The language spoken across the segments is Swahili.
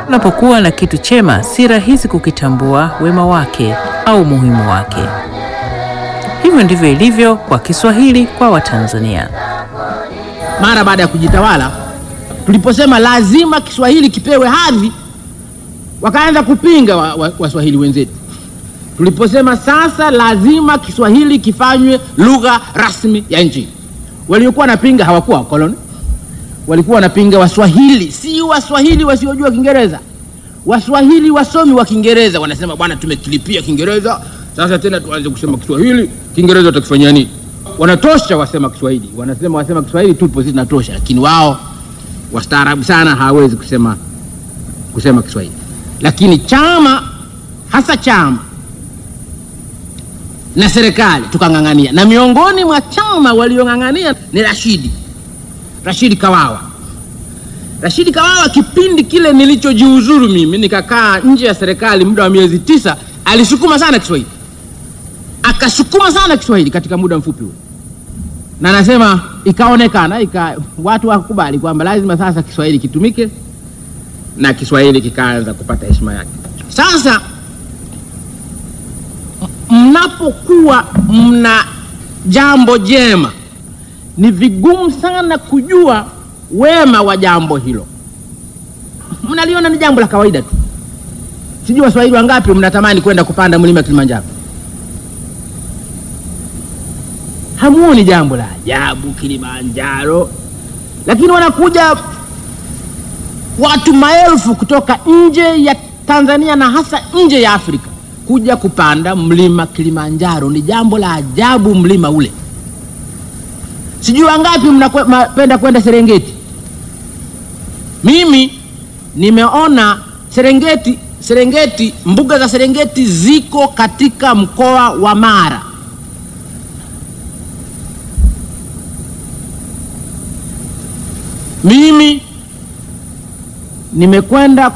Unapokuwa na kitu chema, si rahisi kukitambua wema wake au umuhimu wake. Hivyo ndivyo ilivyo kwa Kiswahili kwa Watanzania. Mara baada ya kujitawala, tuliposema lazima Kiswahili kipewe hadhi, wakaanza kupinga Waswahili wa, wa wenzetu. Tuliposema sasa lazima Kiswahili kifanywe lugha rasmi ya nchi, waliokuwa wanapinga hawakuwa wakoloni, walikuwa wanapinga Waswahili, si Waswahili wasiojua Kiingereza. Waswahili wasomi wa Kiingereza wanasema bwana, tumekilipia Kiingereza sasa tena tuanze kusema Kiswahili. Kiingereza utakifanyia nini? Wanatosha wasema Kiswahili, wanasema wasema Kiswahili tupo sisi tunatosha, lakini wao wastaarabu sana hawawezi kusema kusema Kiswahili. Lakini chama hasa chama na serikali tukang'ang'ania, na miongoni mwa chama waliong'ang'ania ni Rashidi Rashidi Kawawa. Rashidi Kawawa, kipindi kile nilichojiuzuru mimi nikakaa nje ya serikali muda wa miezi tisa, alisukuma sana Kiswahili, akasukuma sana Kiswahili katika muda mfupi huo, na nasema ikaonekana ika, watu wakubali kwamba lazima sasa Kiswahili kitumike na Kiswahili kikaanza kupata heshima yake. Sasa mnapokuwa mna jambo jema, ni vigumu sana kujua wema wa jambo hilo. Mnaliona ni jambo la kawaida tu. Sijui Waswahili wangapi mnatamani kwenda kupanda mlima Kilimanjaro, hamuoni jambo la ajabu Kilimanjaro, lakini wanakuja watu maelfu kutoka nje ya Tanzania na hasa nje ya Afrika kuja kupanda mlima Kilimanjaro. Ni jambo la ajabu mlima ule. Sijui wangapi mnapenda kwenda Serengeti. Mimi nimeona Serengeti, Serengeti, mbuga za Serengeti ziko katika mkoa wa Mara. Mimi nimekwenda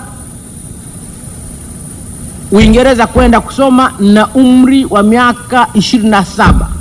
Uingereza kwenda kusoma na umri wa miaka ishirini na saba